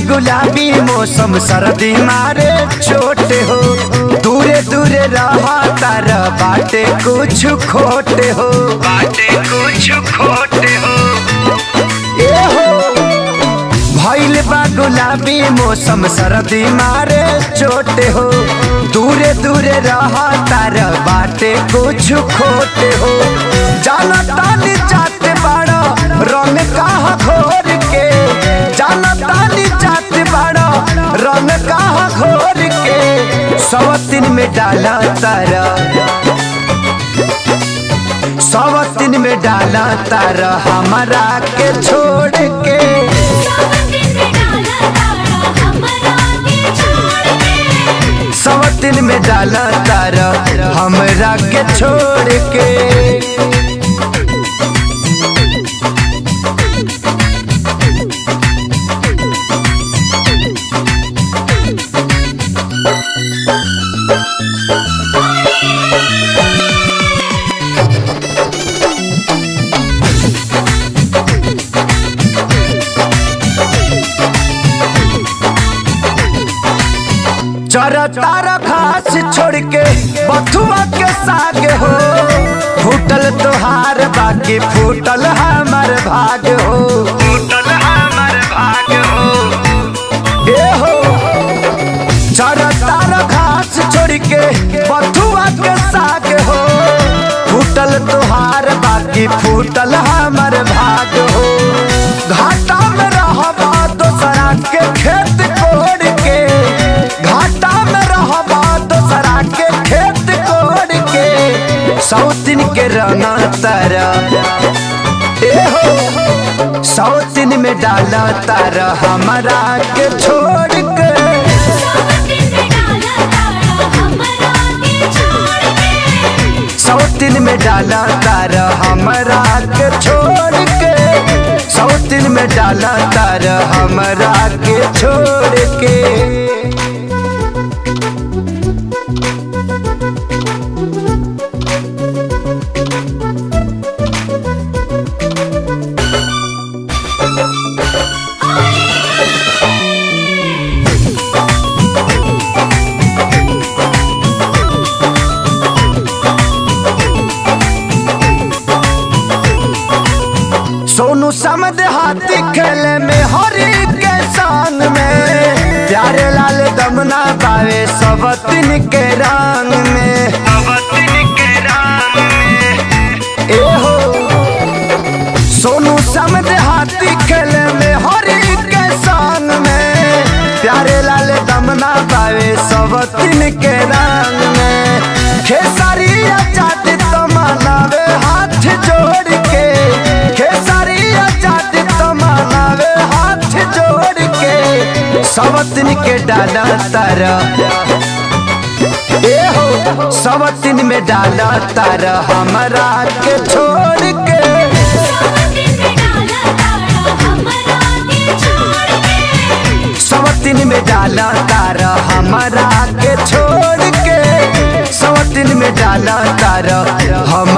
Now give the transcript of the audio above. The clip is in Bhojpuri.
गुलाबी मौसम सर्दी मारे चोट हो दूरे दूरे रहा तार बाटे कुछ खोटे हो बाटे कुछ खोटे हो ए हो भइल बा गुलाबी मौसम सर्दी मारे चोट हो दूरे दूरे रहा तार बाटे कुछ खोटे हो जाना तानी जाते बाड़ा रंग कहा घोर के जाना तानी जाते बाड़ा रंग कहा घोर के सवतिन में डाला तारा सवतिन में डाला तारा हमारा के छोड़ के सावन में डाला तारा हमरा के छोड़ के सवतिन में डाला तारा हमरा के छोड़ के चरा तारा घास छोड़ के बथुआ के साग हो फूटल तोहार बाकी फूटल हमार भाग हो फूटल हमार भाग हो ए हो चरा तारा घास छोड़ के बथुआ के साग हो फूटल तोहार बाकी फूटल हमार भाग हो घाटा में रहबा दोसरा के खेत कोड़ के घाटा में रहबा दोसरा के खेत कोड़ के सौतिन के रंगा तारा ए हो सौतिन में डाला तारा हमारा के छोड़ के सावन में डाला तारा हमरा के छोड़ के सौतिन में डाला तारा हमारा के छोड़ के सौतिन में डाला तारा हमारा के छोड़ के सोनू समद हाथी खेले में हरी के शान में प्यारे लाल दमना पावे सबतिन के रंग में सबतिन के रंग में ए हो सोनू समद हाथी खेले में हरी के शान में प्यारे लाल दमना पावे सबतिन के रंग में खेसारिया चाट तमनावे हाथ जोड़ के खेसारिया चाट तमनावे हाथ जोड़ के सबतिन के डाला तारा ए हो सबतिन में डाला तारा हमारा के छोड़ के सावन में डाला तारा हमरा के छोड़ के सवतिन में डाला तारा हमारा के छोड़ के सवतिन में डाला तारा हम